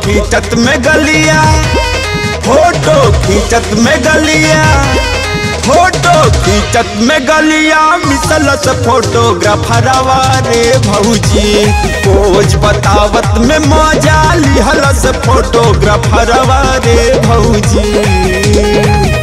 खींचत में गलिया फोटो खींचत में गलिया फोटो खींचत में गलिया मिसलस फोटोग्राफरवा रे भौजी पोज बतावत में मजा लिहलस फोटोग्राफरवा रे भौजी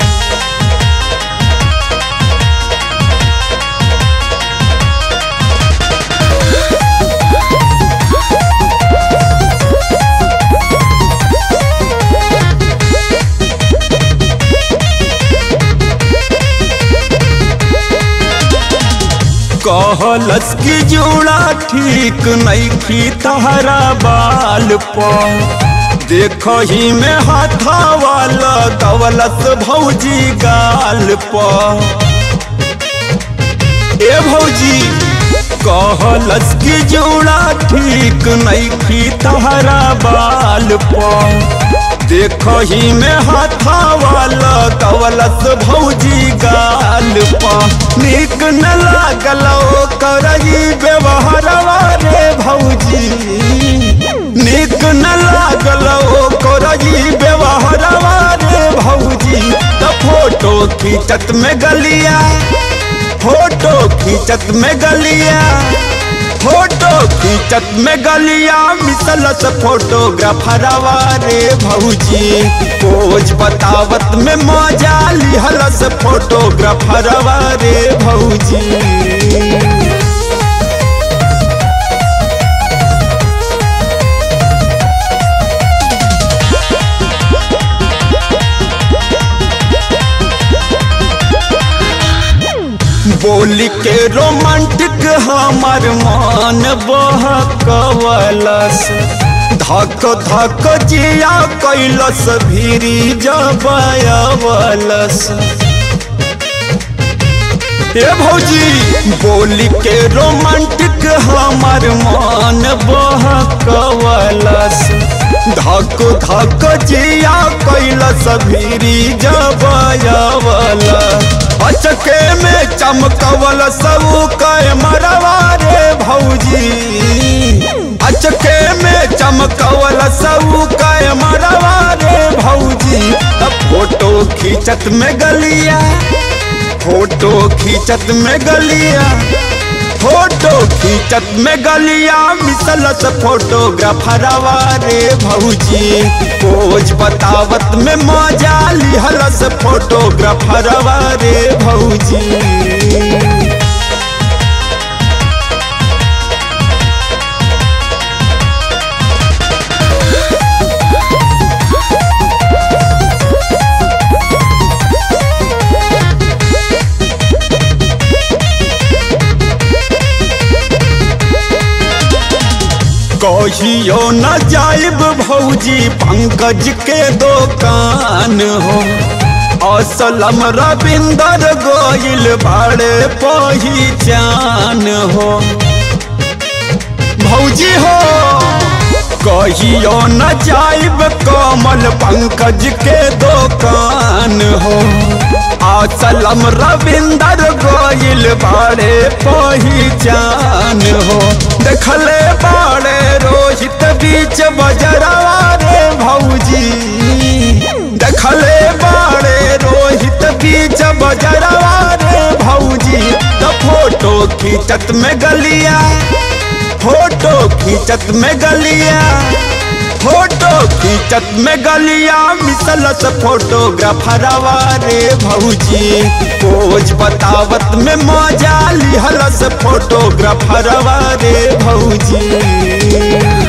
कहलस की जोड़ा ठीक नहीं की तहरा बाल पर देखो ही में हाथा वाला दवलस भौजी गाल पर ए भौजी कहलस की जोड़ा ठीक नहीं की तहरा बाल पर देखो ही में हाथा वाला कवलस भौजी गाल पा निक न लागल करई व्यवहारवा रे भौजी निक न लागल करई व्यवहारवा रे भौजी त फोटो खींचत में गलिया फोटो खींचत में गलिया फोटो खींचत में गलिया मिसलस फोटोग्राफरवा रे भौजी पोज बतावत में मजा लिहलस फोटोग्राफरवा रे भौजी बोली के रोमांटिक हमार मन बहकवलस धक धक जिया कैलस भीरी जबयवलस ए भौजी बोली के रोमांटिक हमार मन बहकवलस धक धक जिया कैलस भीरी जबयवलस अचके में चमकवल सब कै मरवा रे भौजी अचके में चमकवल सब कै मरवा रे भौजी तब फोटो खींचत में गलिया फोटो खींचत में गलिया फोटो खींचत में गलिया मिसलस फोटोग्राफरवा रे भौजी पोज बतावत में मजा लिहलस फोटोग्राफरवा रे भौजी कहियो न जाइब भौजी पंकज के दुकान हो असलम रविंदर गोइल बड़े पहचान हो भौजी हो कहियो न जाइब कमल पंकज के दुकान हो असलम रविंदर गोइल बड़े पहचान हो देखले बड़े रोहित बीच बजरवा रे भौजी देखले बड़े रोहित बीच बजरवा रे भौजी तो फोटो खींचत में गलिया फोटो खींचत में गलिया फोटो खींचत में गलिया मिसलस फोटोग्राफरवा रे भौजी पोज बतावत में मजा लिहलस फोटोग्राफरवा रे भौजी